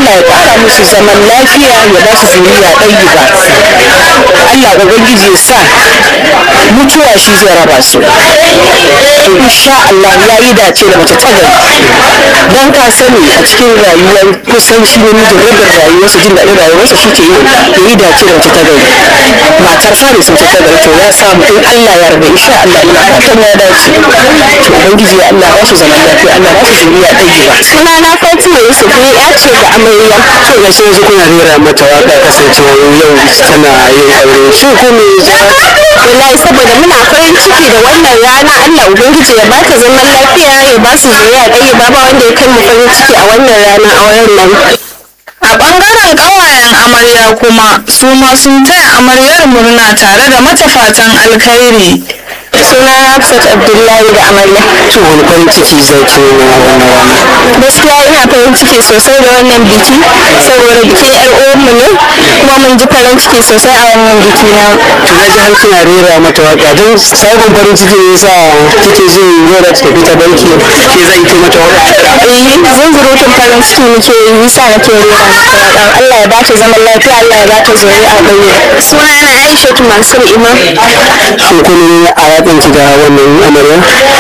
Allah ya ƙara musu zaman lafiya ya ba su zuriya ɗayi ba Allah ubangiji ya sa mutuwa shi zai raba su to insha Allah ya yi dace da mace ta gari don ka sani a cikin rayuwar kusan shi ne mijin rabin rayuwarsa jin daɗin rayuwarsa shi ke yi ya yi dace da mace ta gari matar fari sun ce ta gari to ya samu in Allah ya rabu insha Allah ina fatan ya dace to ubangiji ya Allah ba su zaman lafiya Allah ba su zuriya ɗaya ba sunana Fatima Yusuf ni ya ce ga amarya to ga shi yanzu kuna rera mata waka kasancewa yau tana yin aure shi ko me wallahi saboda muna farin ciki da wannan rana Allah ubangiji ya bata zaman lafiya ya ba su zuriya ɗaya ba ba wanda ya kai mu farin ciki a wannan rana auren nan A ɓangaren ƙawayen amarya kuma su ma sun taya amaryar murna tare da mata fatan alkhairi. suna Hafsat Abdullahi da amarya to wani farin ciki zai ke na wannan rana gaskiya ina farin ciki sosai da wannan biki saboda bikin yar uwanmu ne kuma mun ji farin ciki sosai a wannan biki na to na ji har kina rera mata waka don sabon farin ciki ne yasa kike jin rera ta tafi ta banki ke zan ki mata waka eh zunzurutun farin ciki muke yi yasa nake rera mata waƙa Allah ya bata zaman lafiya Allah ya bata zuri'a ɗaya suna na Aisha Mansur Imam shin kun a yakin ki da wannan amarya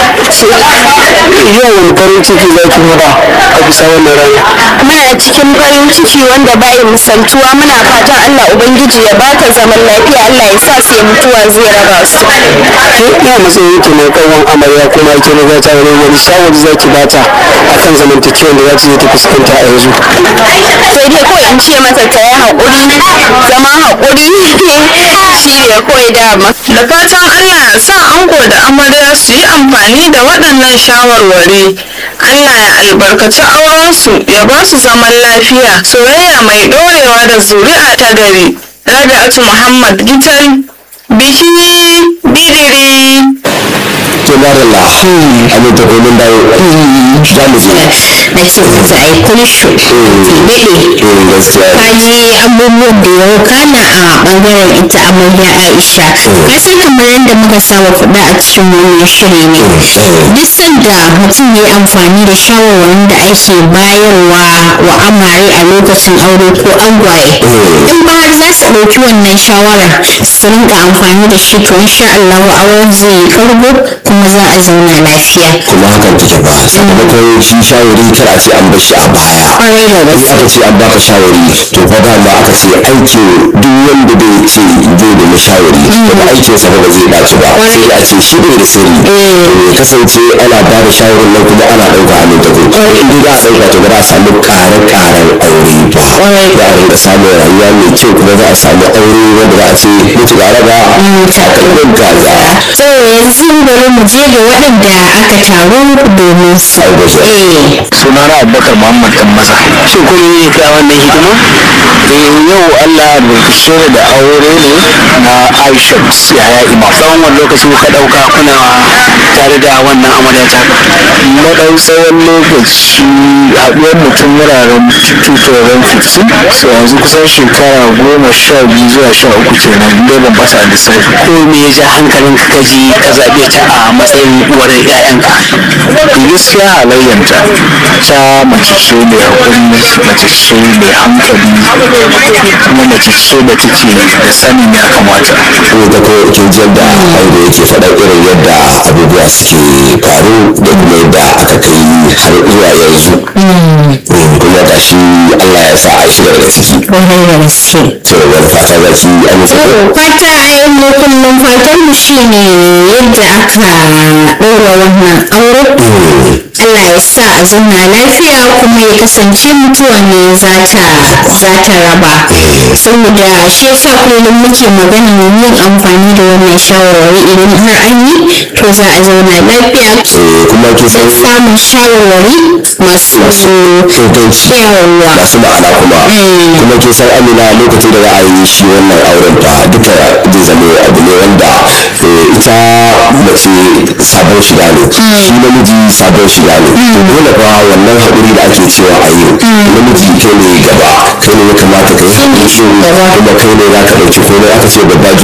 yau wani farin ciki za ki nuna a bisa wannan rana muna cikin farin ciki wanda bai misaltuwa muna fatan Allah ubangiji ya bata zaman lafiya Allah ya sa sai mutuwa zai raba su ke ina matsayin ki mai kawon amarya kuma ake ne za ta wani wani shawari za ki bata akan zamantakewar da za ta je ta fuskanta a yanzu sai dai kawai in ce mata ta yi haƙuri zama haƙuri shi ne kawai dama Da fatan Allah ya sa ango da amarya su yi amfani da waɗannan shawarwari. Allah ya albarkaci aurensu ya ba su zaman lafiya, soyayya mai ɗorewa da zuri'a ta gari. Rabi'atu Muhammad Gital, biki bidiri. to madalla abin ta komin dawo za mu je na ce masa ai kunshu tibele gaskiya kaji abubuwan da ya wakana a bangaren ita amarya aisha ka san kamar yadda muka saba faɗa a cikin wannan shiri ne duk sanda mutum ya yi amfani da shawarwarin da ake bayarwa wa amare a lokacin aure ko angwaye in ba har za su ɗauki wannan shawarar su rinka amfani da shi to insha Allah auren zai yi karbo kuma za a zauna lafiya kuma hakan take ba sakamakon shi shawari kar a ce an bar shi a baya kwarai da in gaske aka ce an baka shawari to fa dama aka ce aikin duk wanda bai ce zai nemi shawari daga aikin sa ba zai dace ba sai a ce shi bai da sirri to ya kasance ana ba da shawarin nan kuma ana ɗauka a nan tafi in dai za a ɗauka to ba za a samu ƙare-ƙaren aure ba za a rinka samun rayuwa mai kyau kuma za a samu aure wanda za a ce mutu ga raba takalmin gaza so yanzu bari mu je ga waɗanda aka taru domin su eh sunana abubakar muhammad dan maza shin kun yi ka wannan hidima eh yau allah albarkace da aure ne na aisha yaya imam tsawon wani lokaci kuka dauka kuna tare da wannan amarya ta na dau tsawon lokaci haɗuwar mutum wuraren 2015 so yanzu kusan shekara goma sha biyu zuwa sha uku kenan dai ban bata a lissafi ko me ya ja hankalin ka kaji ka zaɓe ta a matsayin uwar 'ya'yanka gaskiya halayyanta ta mace ce mai haƙuri mace ce mai hankali kuma mace ce da take da sanin ya kamata ko da ko kin ji yadda aure yake faɗa irin yadda abubuwa suke faru da kuma yadda aka kai har zuwa yanzu kuma ga shi Allah ya sa a shiga daga ciki kwarai da gaske to wani fata za ki amince ko fata a mu kullum fatan mu shine yadda aka ɗora wannan aure Allah ya sa a zauna lafiya kuma ya kasance mutuwa ne za ta za ta raba saboda shi yasa kullum muke magana yin amfani da wannan shawarwari idan har an yi to za a zauna lafiya Eh, kuma kin san samun shawarwari masu inganci yawa masu ma'ana kuma kuma kin san amina lokacin da za a yi shi wannan auren fa duka zai zama abu ne wanda eh, ita mace sabon shiga ne shi namiji sabon shiga ne to dole fa wannan haƙuri da ake cewa a yi namiji kai ne gaba kai ne ya kamata ka yi haƙuri kuma kai ne za ka ɗauki komai aka ce babba